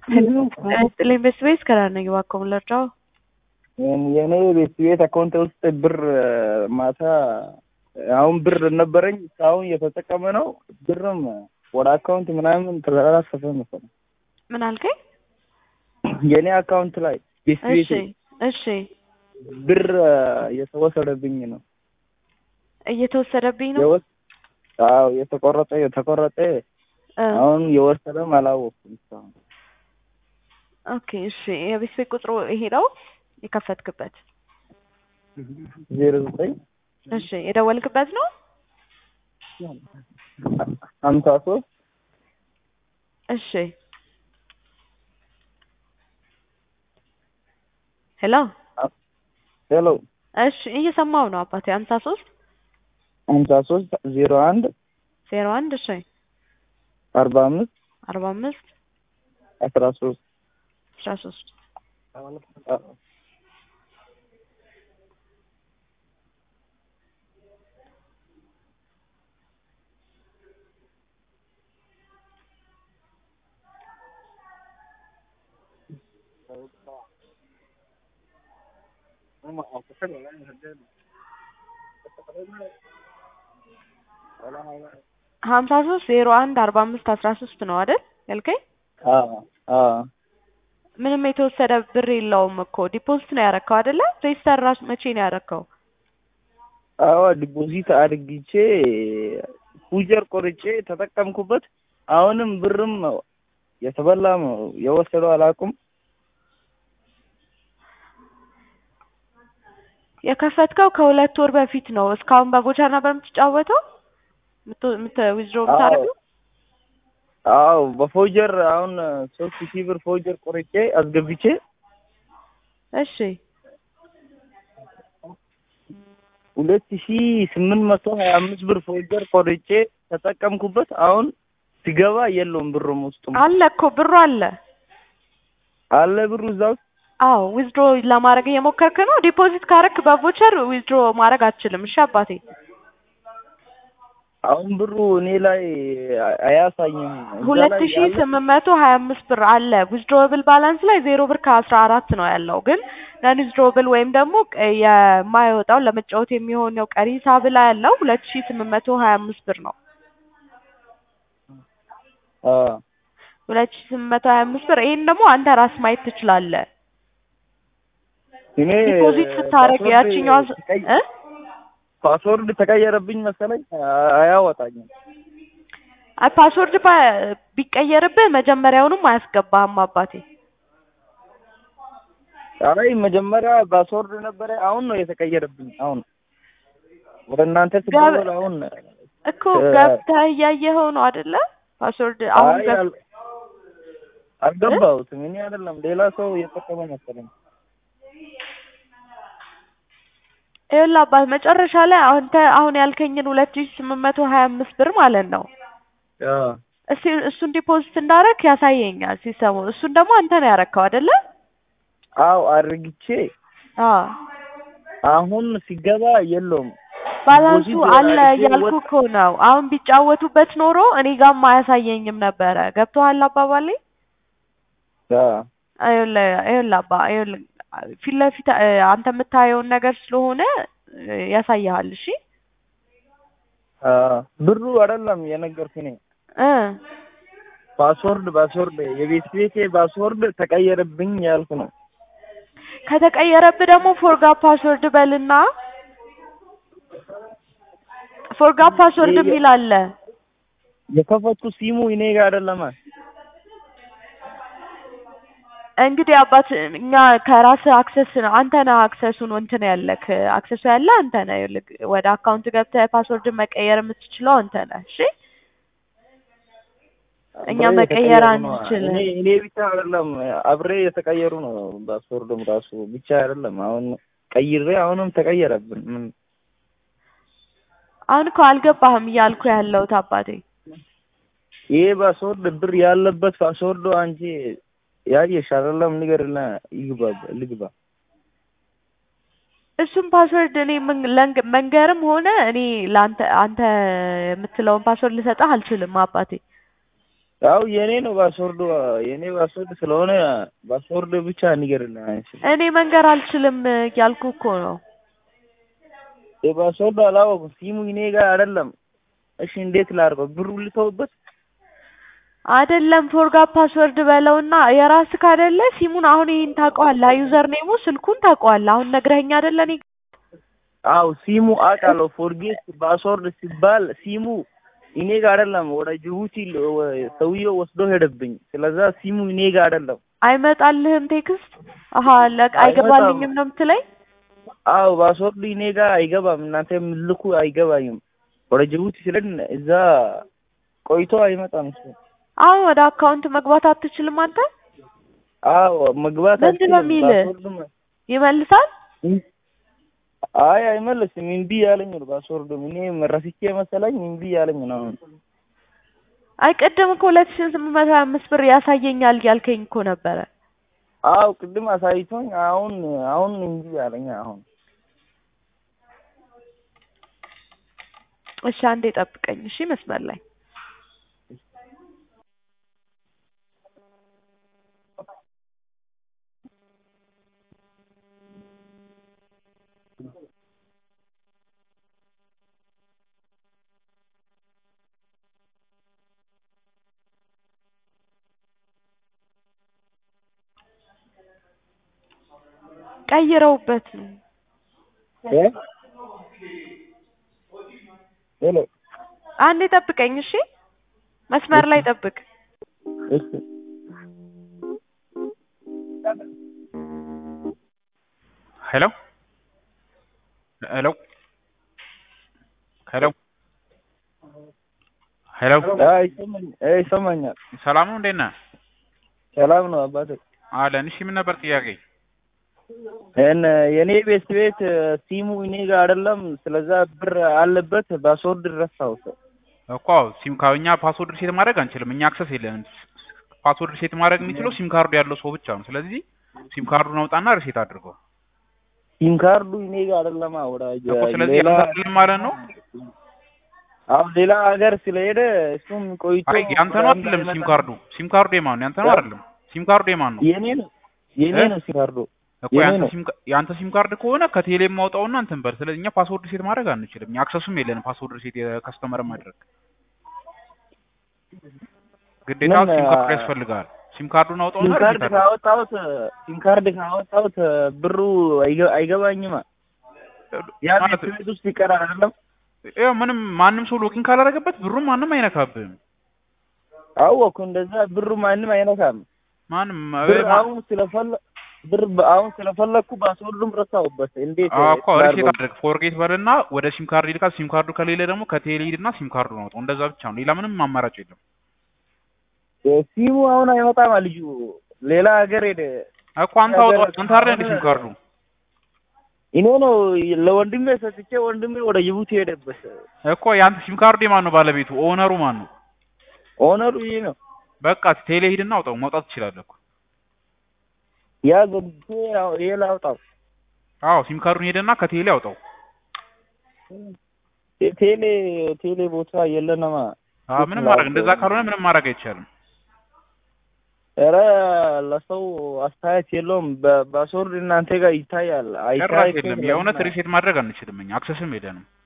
ስጥልኝ ቤት ቤት ከዳነኝ እባክዎ ልርዳዎ? የኔ ቤት ቤት አካውንት ውስጥ ብር ማታ አሁን ብር ነበረኝ እስካሁን እየተጠቀመ ነው። ብርም ወደ አካውንት ምናምን ተዘራረፈ መሰለኝ። ምን አልከኝ? የኔ አካውንት ላይ ቤት እሺ ቤት እሺ ብር እየተወሰደብኝ ነው። እየተወሰደብኝ ነው። የወስ አዎ የተቆረጠ የተቆረጠ እ አሁን የወሰደም አላወቅኩም እስካሁን። ኦኬ እሺ የቤት ቤት ቁጥሩ ይሄ ነው የከፈትክበት? ዜሮ ዘጠኝ እሺ የደወልክበት ነው? ሀምሳ ሶስት እሺ ሄሎ ሄሎ እሺ እየሰማው ነው አባቴ ሀምሳ ሶስት ሀምሳ ሶስት ዜሮ አንድ ዜሮ አንድ እሺ አርባ አምስት አርባ አምስት አስራ ሶስት አስራ ሶስት ሀምሳ ሶስት ዜሮ አንድ አርባ አምስት አስራ ሶስት ነው አይደል ያልከኝ? አዎ አዎ ምንም የተወሰደ ብር የለውም እኮ ዲፖዚት ነው ያረከው አይደለ? ሬጅስተር ራሱ መቼ ነው ያረከው? አዎ ዲፖዚት አድርግቼ ፉጀር ቆርጬ ተጠቀምኩበት። አሁንም ብርም የተበላም የወሰደው አላውቅም። የከፈትከው ከሁለት ወር በፊት ነው። እስካሁን በቦቸር ነበር የምትጫወተው ዊዝድሮ የምታደርገው? አዎ በፎጀር አሁን ሶስት ሺህ ብር ፎጀር ቆርጬ አስገብቼ እሺ ሁለት ሺህ ስምንት መቶ ሀያ አምስት ብር ፎጀር ቆርጬ ተጠቀምኩበት። አሁን ሲገባ የለውም ብሩም ውስጡም አለ እኮ ብሩ አለ። አለ ብሩ እዛ ውስጥ አዎ ዊዝድሮ ለማድረግ እየሞከርክ ነው። ዲፖዚት ካረክ በቮቸር ዊዝድሮ ማድረግ አትችልም። እሺ አባቴ አሁን ብሩ እኔ ላይ አያሳይም። እዛ ሁለት ላይ ሺ ያለ- ስምንት መቶ ሀያ አምስት ብር አለ። ዊዝድሮብል ባላንስ ላይ ዜሮ ብር ከአስራ አራት ነው ያለው። ግን ነን ዊዝድሮብል ወይም ደግሞ ቀ- የማይወጣው ለመጫወት የሚሆነው ቀሪ ሂሳብ ላይ ያለው ሁለት ሺ ስምንት መቶ ሀያ አምስት ብር ነው። አዎ ሁለት ሺ ስምንት መቶ ሀያ አምስት ብር ይሄን ደግሞ አንተ ራስ ማየት ትችላለህ። እኔ ዲፖዚት ስታደርግ ፓስወርድ ያችኛዋ ስ- ተቀይ- እ ፓስወርድ ተቀየረብኝ መሰለኝ አ- አያወጣኝም። አይ ፓስወርድ ባ- ቢቀየርብህ መጀመሪያውንም አያስገባህም አባቴ። አይ መጀመሪያ ፓስወርድ ነበረ፣ አሁን ነው የተቀየረብኝ። አሁን ወደ እናንተ ስደውል አሁን እኮ እ- ገብተህ እያየኸው ነው አይደለ? ፓስወርድ አሁን አይ ገብ አል- አልገባሁትም። እኔ አይደለም ሌላ ሰው እየጠቀመ መሰለኝ። ይኸውልህ አባት መጨረሻ ላይ አንተ አሁን ያልከኝን ሁለት ሺህ ስምንት መቶ ሀያ አምስት ብር ማለት ነው አዎ እስቲ እሱን ዲፖዚት እንዳረክ ያሳየኛል ሲስተሙ። እሱን ደግሞ አንተ ነው ያረከው አይደለ? አዎ አድርግቼ አዎ አሁን ሲገባ የለውም። ባላንሱ ዲፖዚት አለ አድርጌ እያልኩ ወጥ- እኮ ነው። አሁን ቢጫወቱበት ኖሮ እኔ ጋርም አያሳየኝም ነበረ። ገብቶሃል አባባሌ? አዎ ይኸውልህ ይኸውልህ አባ ይኸውልህ ፊት ለፊት እ፣ አንተ የምታየውን ነገር ስለሆነ እ፣ ያሳይሃል። እሺ አዎ ብሩ አይደለም የነገርኩህ እኔ እ ፓስወርድ ፓስወርድ የቤት ቤቴ ፓስወርድ ተቀየረብኝ ያልኩ ነው። ከተቀየረብህ ደግሞ ፎርጋ ፓስወርድ በልና ፎርጋ ፓስወርድ ይሄ- የሚል አለ። የከፈትኩ ሲሙ እኔ ጋር አይደለም። እንግዲህ አባት እኛ ከራስ አክሰስ ነው አንተ ነህ አክሰሱን እንትን ያለክ አክሰሱ ያለ አንተ ነህ። ይኸውልህ ወደ አካውንት ገብተህ ፓስወርድን መቀየር የምትችለው አንተ ነህ። እሺ እኛ አብሬ መቀየር የተቀየሩ ነው። አንችልም። እኔ እኔ ብቻ አይደለም አብሬ የተቀየሩ ነው። ፓስወርድም ራሱ ብቻ አይደለም። አሁን ቀይሬ አሁንም ተቀየረብን። ምን አሁን እኮ አልገባህም እያልኩ ያለሁት አባቴ። ይሄ ፓስወርድ ብር ያለበት ፓስወርዱ አንቺ ያየሽ አይደለም? ንገርና ይግባ ልግባ እሱም ፓስወርድ እኔ ምን- ለንግ- መንገርም ሆነ እኔ ለአንተ አንተ የምትለውን ፓስወርድ ልሰጥህ አልችልም አባቴ። ያው የኔ ነው ፓስወርዱ የኔ ፓስወርድ ስለሆነ ፓስወርድ ብቻ ንገርልኝ አይችልም እኔ መንገር አልችልም እያልኩ እኮ ነው። የፓስወርዱ አላወኩም ሲሙ እኔ ጋር አይደለም እሺ እንዴት ላድርገው ብሩ ልተውበት አይደለም ፎርጋት ፓስወርድ በለውና የራስህ አይደለ ሲሙን አሁን ይሄን ታውቀዋለህ ዩዘር ኔሙ ስልኩን ታውቀዋለህ አሁን ነግረኸኝ አይደለ እኔ አው ሲሙ አውቃለሁ ፎርጌት ፓስወርድ ሲባል ሲሙ እኔ ጋር አይደለም ወደ ጅቡቲ ሰውዬው ወስዶ ሄደብኝ ስለዛ ሲሙ እኔ ጋር አይደለም አይመጣልህም ቴክስት አሀ ለቅ አይገባልኝም ነው የምትለኝ አው ፓስወርዱ እኔ ጋር አይገባም እናንተ የምልኩ አይገባኝም ወደ ጅቡቲ ስለድ እዛ ቆይቶ አይመጣም እሱ አሁን ወደ አካውንት መግባት አትችልም አንተ አዎ መግባት ምንድን ነው አልችልም። የሚልህ? ፓስወርዱም ይመልሳል አይ አይመለስም እምቢ ያለኝ ነው ፓስወርዱም እኔ ረስቼ መሰለኝ እምቢ ያለኝ ነው አሁን አይ ቅድም እኮ ሁለት ሺህ ስምንት መቶ ሀያ አምስት ብር ያሳየኛል ያልከኝ እኮ ነበረ አው ቅድም አሳይቶኝ አሁን አሁን እምቢ ያለኝ አሁን እሺ አንዴ ጠብቀኝ እሺ መስመር ላይ ቀይረውበት ነው እ ሄሎ አንዴ ጠብቀኝ እሺ መስመር ላይ ጠብቅ እሺ ሄሎ ሄሎ ሄሎ ሄሎ አይ ይሰማኝ አይ ይሰማኛል ሰላም ነው እንዴት ነህ? ሰላም ነው አባቴ አለን። እሺ ምን ነበር ጥያቄ? እን የኔ ቤት ቤት ሲሙ እኔ ጋር አይደለም ስለዛ ብር አለበት ፓስወርድ ረሳው እኮ ሲም ካኛ ፓስወርድ ሴት ማድረግ አንችልም። እኛ አክሰስ የለንም። ፓስወርድ ሴት ማድረግ የሚችለው ሲም ካርዱ ያለው ሰው ብቻ ነው። ስለዚህ ሲም ካርዱን አውጣና ሪሴት አድርገው ሲም ካርዱ እኔ ጋር አይደለም ወዳጅ እኮ። ስለዚህ ሌላ ያንተ አይደለም ማለት ነው። አሁን ሌላ ሀገር ስለሄደ እሱም ቆይቶ አይ ያንተ ነው አይደለም ሲም ካርዱ። ሲም ካርዱ የማን ነው? ያንተ ነው አይደለም። ሲም ካርዱ የማን ነው? የኔ ነው የኔ እ? ነው ሲም ካርዱ እኮ የኔ ያንተ ነው። ሲም ካ- ያንተ ሲም ካርድ ከሆነ ከቴሌ ማውጣውና እንትን በል። ስለዚህ እኛ ፓስወርድ ሴት ማድረግ አንችልም። እኛ አክሰሱም የለንም ፓስወርድ ሴት የከስተመር ማድረግ ግዴታ ምን፣ ሲም ካርድ አ- ያስፈልጋል። ሲም ካርዱን ሲም አውጣውና ካርድ ሪሴት አድርገው። ካወጣሁት ሲም ካርድ ካወጣሁት ብሩ አይገ- አይገባኝማ ያ ማለት ቤት ቤት ውስጥ ይቀራል አይደለም ያው ምንም ማንም ሰው ሎጊን ካላደረገበት ብሩም ማንም አይነካብህም። አወኩ እንደዛ ብሩ ማንም አይነካም ማንም ብር ማ- አሁን ስለፈለ ብር በ- አሁን ስለፈለኩ ፓስወርዱም ረሳሁበት እንዴት አዎ እኮ ሪሴት ላድርገው? አድርግ ፎርጌት በልና ወደ ሲም ካርድ ይልካል። ሲም ካርዱ ከሌለ ደግሞ ከቴሌ ሂድና ሲም ካርዱን አውጣው። እንደዛ ብቻ ነው። ሌላ ምንም አማራጭ የለም። ሲሙ አሁን አይመጣም ልጁ ሌላ ሀገር ሄደ እኮ አንተ አውጣው። አንተ አይደል እንደ ሲም ካርዱ እኔ ነው ለወንድሜ ሰጥቼ ወንድሜ ወደ ጅቡቲ ሄደበት እኮ የአንተ ሲም ካርዱ የማን ነው? ባለቤቱ ኦነሩ ማን ነው? ኦነሩ ይሄ ነው በቃ ቴሌ ሂድና አውጣው። ማውጣት ትችላለህ እኮ። ያ ገብቼ ያው- ይሄ ላውጣው አዎ ሲም ካርዱን ሄደና ከቴሌ አውጣው። ቴሌ ቴሌ ቦታ የለንማ አዎ ምንም ማድረግ እንደዛ ካልሆነ ምንም ማድረግ አይቻልም። ኧረ ለሰው አስተያየት የለውም በፓስወርድ እናንተ ጋር ይታያል ጭራሽ አይታይም የለም። የእውነት ሪሴት ማድረግ አንችልም እኛ አክሰስም የለንም።